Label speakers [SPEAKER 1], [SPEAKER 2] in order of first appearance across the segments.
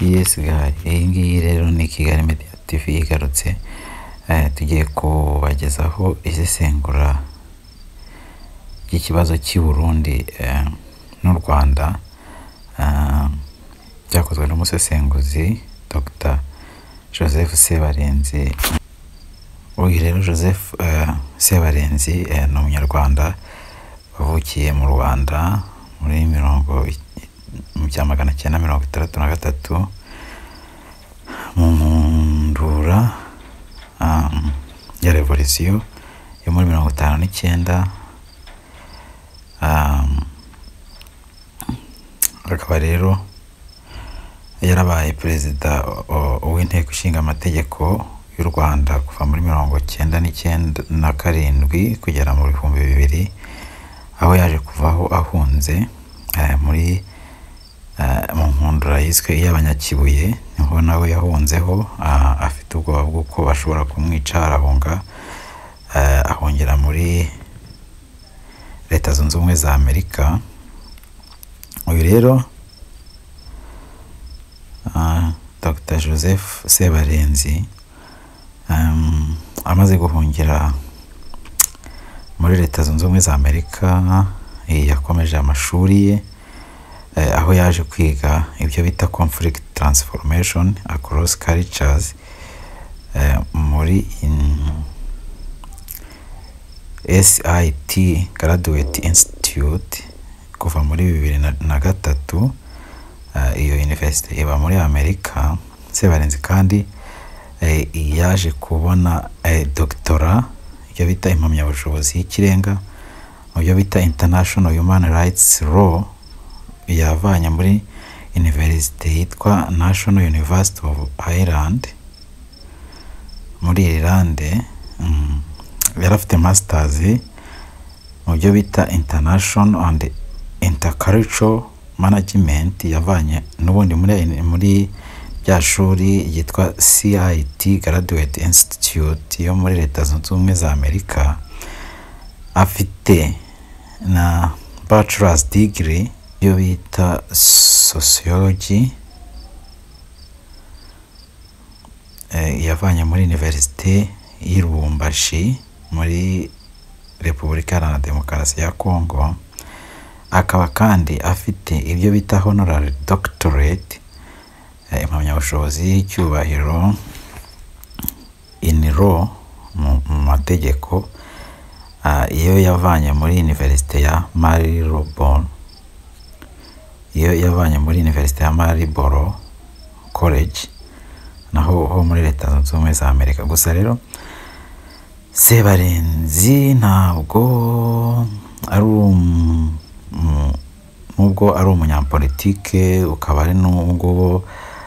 [SPEAKER 1] Yes gari, iyi ngiyi rero ni Kigali Media TV igarutse, eh, tugiye kubagezaho isesengura ry'ikibazo cy'i Burundi eh, n'u Rwanda ah, byakozwe n'umusesenguzi Dr. Joseph Sebarenzi uyu rero Joseph eh, Sebarenzi eh, ni umunyarwanda wavukiye mu Rwanda muri mirongo i- mu cya magana cyenda mirongo itandatu na gatatu mu Mundura um, ya revolisiyo yo muri mirongo itanu n'icyenda um, akaba rero yarabaye perezida o- w'inteko ishinga amategeko y'u Rwanda kuva muri mirongo cyenda n'icyenda na karindwi kugera mu bihumbi bibiri aho yaje kuvaho ahunze eh, muri eh, mu nkundura yiswe iy'abanyakibuye niho nawe yahunzeho ah, afite ubwoba bw'uko bashobora kumwica arahunga eh, ahungira muri leta zunze ubumwe za amerika uyu rero ah, dr joseph sebarenzi em, amaze guhungira muri leta zunze ubumwe za amerika eh, yakomeje amashuri ye eh, aho yaje kwiga ibyo bita conflict transformation across cultures eh, muri in SIT Graduate Institute kuva muri bibiri na- na gatatu eh, iyo university iba muri Amerika Sebarenzi kandi eh, yaje kubona eh, doctora ibyo bita impamyabushobozi y'ikirenga mu byo bita International Human Rights Law yavanye muri universite yitwa National University of Ireland muri Ireland mm, yari afite masters mu byo bita international and intercultural management yavanye n'ubundi muri muri rya shuri ryitwa CIT Graduate Institute yo muri Leta Zunze Ubumwe za Amerika afite na bachelor's degree iyo bita sociology eh, yavanye muri universite y'i Lubumbashi muri Repubulika Iharanira Demokarasi ya Kongo akaba kandi afite ibyo bita honorary doctorate eh, impamyabushobozi y'icyubahiro in law mu mu mategeko ah, iyo yavanye muri universite ya Marylebone iyo yavanye muri universite ya Maryboro college naho ho muri leta zunze ubumwe za amerika gusa rero sebarenzi ntabwo ari um- mu- nubwo ari umunyapolitike ukaba ari nubwo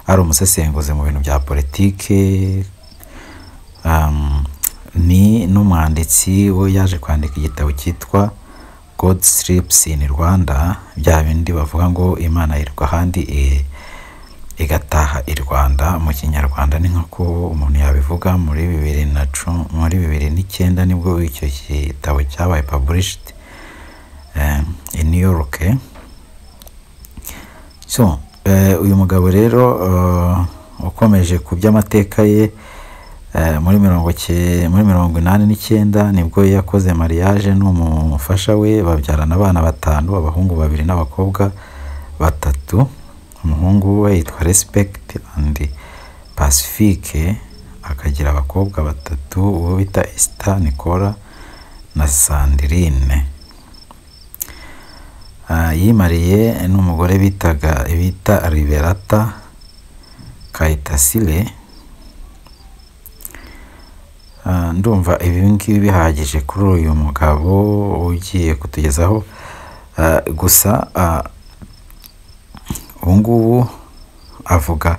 [SPEAKER 1] ari umusesenguzi mu bintu bya politike um, ni n'umwanditsi we yaje kwandika igitabo cyitwa God Sleeps in Rwanda bya bindi bavuga ngo Imana yirirwa ahandi i- igataha i Rwanda mu kinyarwanda ni nk'uko umuntu yabivuga muri bibiri na cu- muri bibiri n'icyenda nibwo icyo gitabo cyabaye published um, in New York so eh, uyu mugabo rero eh, ukomeje ku by'amateka ye eh, muri mirongo ke- muri mirongo inani n'icyenda nibwo yakoze mariage n'umufasha we babyarana abana batanu abahungu babiri n'abakobwa batatu umuhungu we yitwa respect and pacifique akagira abakobwa batatu uwo bita esther nicola na sandrine Ah, yimariye n'umugore bitaga bita Liberata Kayitasile Ah, ndumva ibi ngibi bihagije kuri uyu mugabo ugiye kutugezaho Ah, gusa ah, ubu ngubu avuga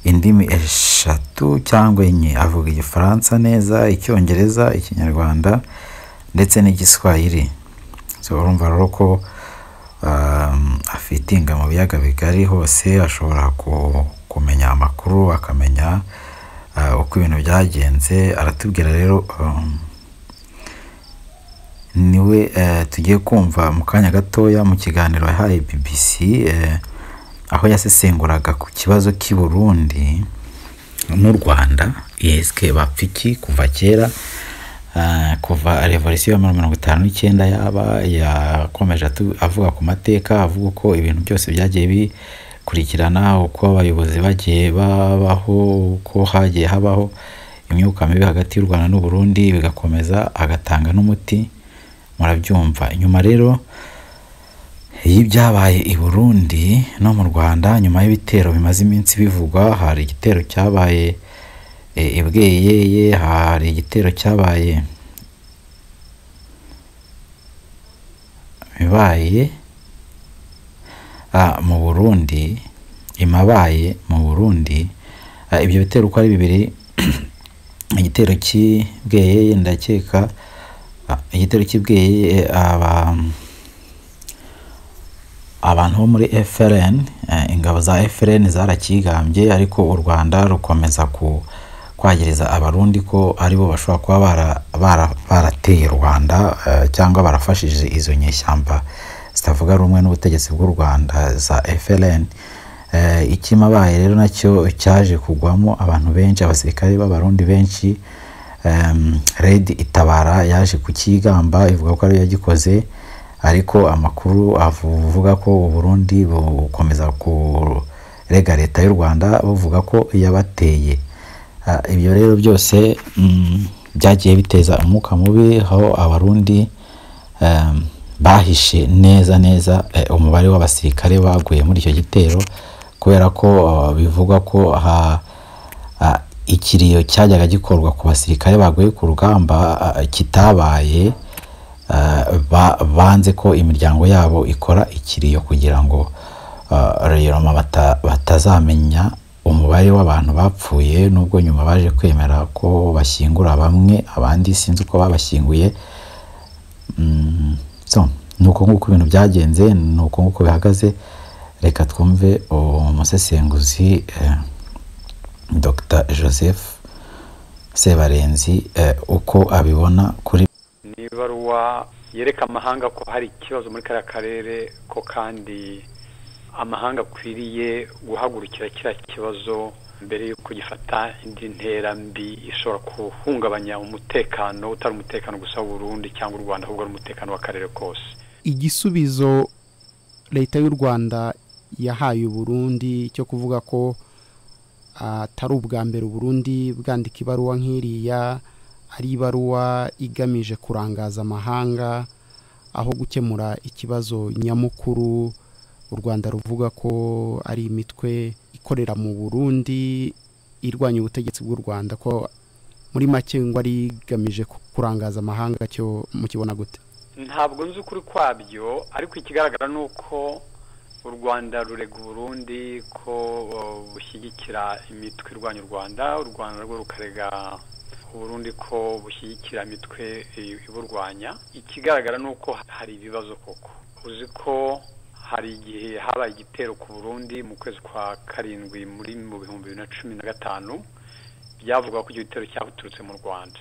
[SPEAKER 1] indimi eshatu cyangwa enye avuga igifaransa neza icyongereza ikinyarwanda ndetse n'igiswahili so urumva rero ko um, afitinga mu biyaga bigari hose ashobora ku- kumenya amakuru akamenya uh, uko ibintu byagenze aratubwira rero um, niwe eh, tugiye kumva mu kanya gatoya mu kiganiro yahaye BBC eh, aho yasesenguraga ku kibazo cy'i Burundi n'u Rwanda yeswe bapfa iki kuva kera ah, kuva revolisiyo ya mirongo itanu n'icyenda yaba yakomeje atu- avuga ku mateka avuga uko ibintu byose byagiye bikurikirana uko abayobozi bagiye babaho uko hagiye habaho imyuka mibi hagati y'u Rwanda n'u Burundi bigakomeza agatanga n'umuti murabyumva inyuma rero y'ibyabaye i Burundi no mu Rwanda nyuma y'ibitero bimaze iminsi bivugwa hari igitero cyabaye e, i Bweyeye hari igitero cyabaye bibaye ah, mu Burundi imabaye mu Burundi ah, ibyo bitero uko ari bibiri igitero cy'i Bweyeye ndakeka ah, igitero cy'i Bweyeye aba abantu bo muri FRN eh, ingabo za FRN zarakigambye ariko u Rwanda rukomeza ku kwagiriza abarundi ko aribo bashobora kuba bara- bara- barateye u Rwanda eh, cyangwa barafashije izo nyeshyamba zitavuga rumwe n'ubutegetsi bw'u Rwanda za FRN Eh, ikimabaye rero nacyo cyaje kugwamo abantu benshi abasirikare b'abarundi benshi em, red itabara yaje kukigamba ivuga ko ariyo yagikoze ariko amakuru avuga ko u Burundi bukomeza kurega leta y'u Rwanda buvuga ko yabateye Ah, ibyo rero byose mm, byagiye biteza umwuka mubi aho abarundi em, bahishe neza neza eh, umubare w'abasirikare baguye muri icyo gitero kubera ko ah, bivugwa ko ha- ah, ikiriyo cyajyaga gikorwa ku basirikare baguye ku rugamba ah, kitabaye ah, ba- banze ko imiryango yabo ikora ikiriyo kugira ngo ah, reyiroma bata- batazamenya umubare w'abantu bapfuye nubwo nyuma baje kwemera ko bashyingura bamwe abandi sinzi uko babashyinguye Mm, so ni uko nguko ibintu byagenze ni uko nguko bihagaze reka twumve umusesenguzi eh, dr joseph sebarenzi eh, uko abibona kuri
[SPEAKER 2] ni ibaruwa yereka amahanga ko hari ikibazo muri kariya karere ko kandi amahanga akwiriye guhagurukira kiriya kibazo mbere y'uko gifata indi ntera mbi ishobora guhungabanya umutekano utari umutekano gusa w'uburundi cyangwa u rwanda ahubwo ari umutekano w'akarere kose
[SPEAKER 3] igisubizo leta y'u rwanda yahaye uburundi cyo kuvuga ko atari ubwa mbere uburundi bwandika ibaruwa nk'iriya ari ibaruwa igamije kurangaza amahanga aho gukemura ikibazo nyamukuru u rwanda ruvuga ko ari imitwe ikorera mu burundi irwanya ubutegetsi bw'u rwanda ko muri make ngo ari igamije kurangaza amahanga cyo mukibona gute
[SPEAKER 2] ntabwo nzi ukuri kwabyo ariko ikigaragara ni uko u rwanda rurega uburundi ko uh, bushyigikira imitwe irwanya u rwanda u rwanda rwo rukarega uburundi ko bushyigikira imitwe i- iburwanya ikigaragara ni uko hari ibibazo koko uzi ko hari igihe habaye igitero ku burundi mu kwezi kwa karindwi muri mu bihumbi bibiri na cumi na gatanu byavuga ko icyo gitero cyaturutse mu rwanda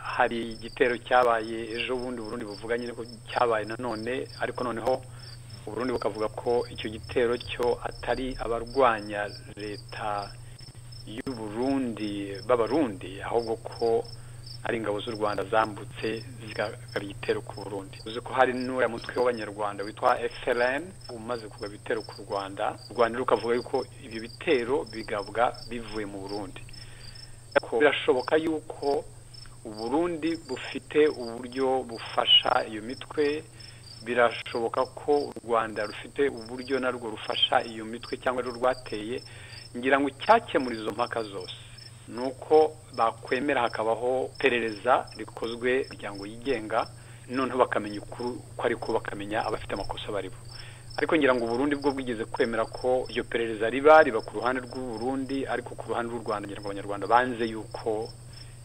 [SPEAKER 2] hari igitero cyabaye ejo bundi Burundi buvuga nyine ko cyabaye nanone ariko noneho Burundi bukavuga ko icyo gitero cyo atari abarwanya leta y'u Burundi b'abarundi ahubwo ko ari ingabo z'u Rwanda zambutse zigaba igitero ku Burundi uzi ko hari n'uriya mutwe w'abanyarwanda witwa FLN umaze kugaba ibitero ku Rwanda u Rwanda rukavuga yuko ibyo bitero bigabwa bivuye mu Burundi ko birashoboka yuko uburundi bufite uburyo bufasha iyo mitwe birashoboka ko u rwanda rufite uburyo narwo rufasha iyo mitwe cyangwa rwo rwateye ngira ngo icyakemura izo mpaka zose ni uko bakwemera hakabaho iperereza rikozwe imiryango yigenga noneho bakamenya ukuri uko ariko bakamenya abafite amakosa baribo ariko ngira ngo uburundi bwo bwigeze kwemera ko iryo perereza riba riba ku ruhande rw'u Burundi ariko ku ruhande rw'u Rwanda ngira ngo abanyarwanda banze yuko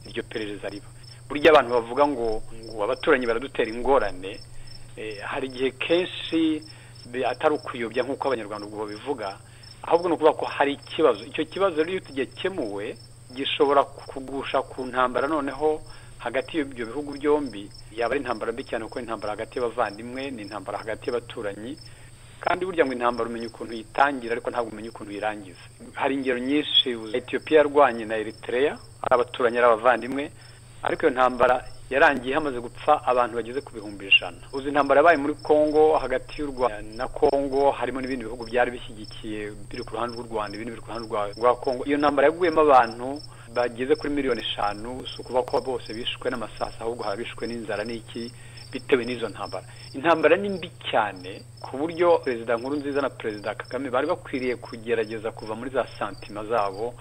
[SPEAKER 2] iryo perereza riba burya abantu bavuga ngo ngo abaturanyi baradutera ingorane eh, hari igihe kenshi bi- atari ukuyobya nk'uko abanyarwanda ubwo babivuga ahubwo ni ukuvuga ko hari ikibazo icyo kibazo rero iyo tugekemuwe gishobora kugusha ku ntambara noneho hagati y'ibyo bihugu byombi yaba ari intambara mbi cyane kuko intambara hagati y'abavandimwe ni intambara hagati y'abaturanyi kandi burya ngo intambara umenya ukuntu uyitangira ariko ntabwo umenya ukuntu uyirangiza hari ingero nyinshi etiyopiya yarwanye na eritereya ari abaturanyi ari abavandimwe ariko iyo ntambara yarangiye hamaze gupfa abantu bageze ku bihumbi ijana uzi intambara yabaye muri congo hagati y'u rwanda na congo harimo n'ibindi bihugu byari bishyigikiye biri ku ruhande rw'u rwanda ibindi biri ku ruhande rwa congo iyo ntambara yaguyemo abantu bageze kuri miliyoni eshanu si ukuba ko bose bishwe n'amasaha ahubwo hari bishwe n'inzara n'iki bitewe n'izo ntambara intambara ni mbi cyane ku buryo perezida nkuru nziza na perezida kagame bari bakwiriye kugerageza kuva muri za santima zabo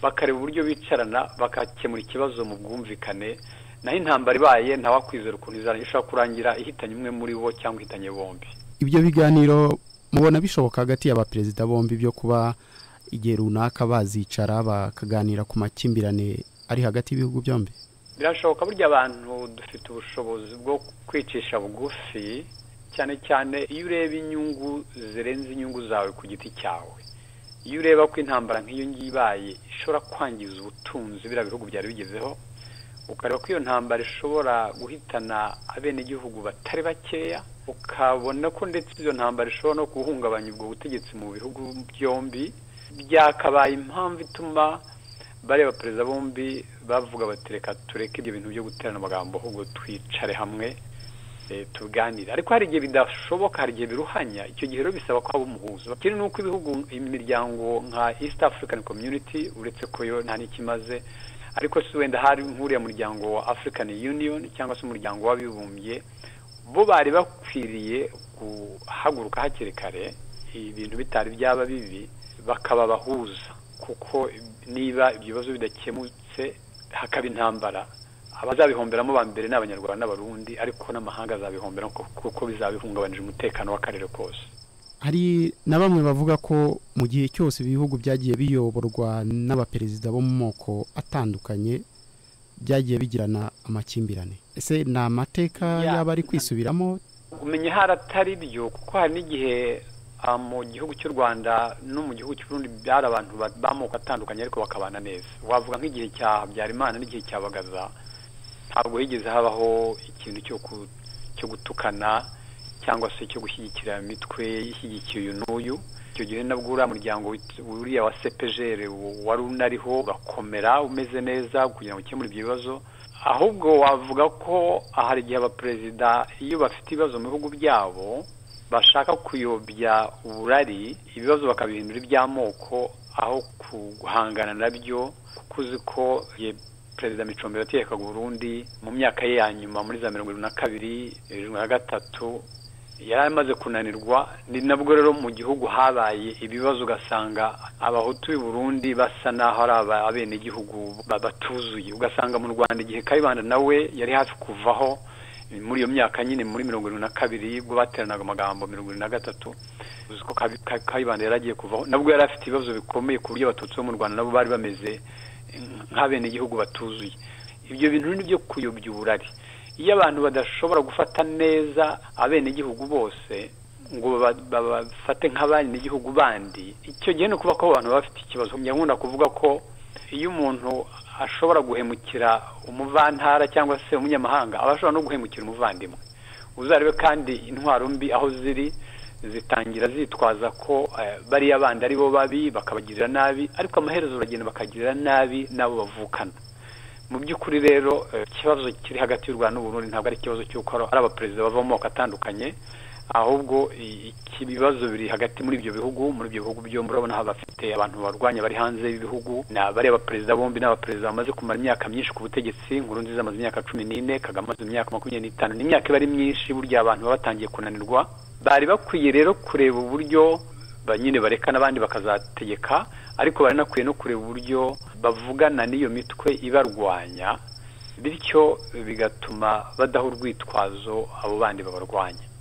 [SPEAKER 2] bakareba uburyo bicarana bagakemura ikibazo mu bwumvikane naho intambara ibaye ntawakwizera ukuntu ishobora kurangira ihitanye umwe muri bo cyangwa ihitanye bombi
[SPEAKER 3] ibyo biganiro mubona bishoboka hagati y'abaperezida bombi byo kuba igihe runaka bazicara bakaganira ku makimbirane ari hagati y'ibihugu byombi
[SPEAKER 2] birashoboka burya abantu dufite ubushobozi bwo kwicisha bugufi cyane cyane iyo ureba inyungu zirenze inyungu zawe ku giti cyawe iyo ureba ko intambara nk'iyo ngiyo ibaye ishobora kwangiza ubutunzi biriya bihugu byari bigezeho ukareba ko iyo ntambara ishobora guhitana abenegihugu batari bakeya ukabona ko ndetse iyo ntambara ishobora no guhungabanya ubwo butegetsi mu bihugu byombi byakabaye impamvu ituma bareba perezida bombi bavuga bati reka tureke ibyo bintu byo guterana amagambo ahubwo twicare hamwe tuganire ariko hari igihe bidashoboka hari igihe biruhanya icyo gihe rero bisaba ko haba umuhuzo ikindi ni uko ibihugu imiryango nka east african community uretse ko yo nta n'ikimaze ariko si wenda hari nk'uriya muryango wa african union cyangwa se umuryango w'abibumbye bo bari bakwiriye guhaguruka hakiri kare ibintu bitari byaba bibi bakaba bahuza kuko niba ibyo bibazo bidakemutse hakaba intambara abazabihomberamo ba mbere ni abanyarwanda n'abarundi ariko n'amahanga azabihomberamo kuko bizabihungabanije umutekano w'akarere kose
[SPEAKER 3] hari na bamwe bavuga ko mu gihe cyose ibihugu byagiye biyoborwa n'abaperezida bo mu moko atandukanye byagiye bigirana amakimbirane ese ni amateka yaba ari kwisubiramo
[SPEAKER 2] kumenya haratari byo kuko hari n'igihe mu gihugu cy'u rwanda no mu gihugu cy'urundi byari abantu b'amoko atandukanye ariko bakabana neza wavuga nk'igihe cya habyarimana n'igihe cya bagaza ntabwo higeze habaho ikintu cyo gutukana cyangwa se cyo gushyigikira imitwe ishyigikiye uyu n'uyu icyo gihe nabwo uriya muryango uriya wa sepejere wari unariho ugakomera umeze neza kugira ngo ukemure ibyo bibazo ahubwo wavuga ko hari igihe abaperezida iyo bafite ibibazo mu bihugu byabo bashaka kuyobya uburari ibibazo bakabihindura iby'amoko aho guhangana nabyo kuko uzi ko perezida micombe yatekaga Burundi mu myaka ye ya nyuma muri za mirongo irindwi na kabiri irindwi na gatatu yari amaze kunanirwa ni nabwo rero mu gihugu habaye ibibazo ugasanga abahutu b'i Burundi basa n'aho ari abenegihugu batuzuye ugasanga mu rwanda igihe kayibanda nawe yari hafi kuvaho muri iyo myaka nyine muri mirongo irindwi na kabiri ubwo bateranaga amagambo mirongo irindwi na gatatu uzi ko kayibanda yari agiye kuvaho nabwo yari afite ibibazo bikomeye ku buryo abatutsi bo mu rwanda nabo bari bameze nk'abenegihugu batuzuye ibyo bintu ni byo kuyobya uburari iyo abantu badashobora gufata neza abenegihugu bose ngo babafate nk'abenegihugu bandi icyo gihe ni ukuba ko abantu baba bafite ikibazo nkunda kuvuga ko iyo umuntu ashobora guhemukira umuvantara cyangwa se umunyamahanga aba ashobora no guhemukira umuvandimwe uzarebe kandi intwaro mbi aho ziri zitangira zitwaza ko bariya bandi ari bo babi bakabagirira nabi ariko amaherezo uragenda bakagirira nabi n'abo bavukana mu by'ukuri rero ikibazo kiri hagati y'u rwanda n'uburundi ntabwo ari ikibazo cy'uko ari abaperezida bava mu moko atandukanye ahubwo ibibazo biri hagati muri ibyo bihugu muri ibyo bihugu byombi urabona bafite abantu barwanya bari hanze y'ibihugu ni abari abaperezida bombi n'abaperezida bamaze kumara imyaka myinshi ku butegetsi nkuru nziza amaze imyaka cumi n'ine kagame amaze imyaka makumyabiri n'itanu ni imyaka iba ari myinshi burya abantu baba batangiye kunanirwa bari bakwiye rero kureba uburyo nyine bareka n'abandi bakazategeka ariko baranakwiye no kureba uburyo bavugana n'iyo mitwe ibarwanya bityo bigatuma badaha urwitwazo abo bandi babarwanya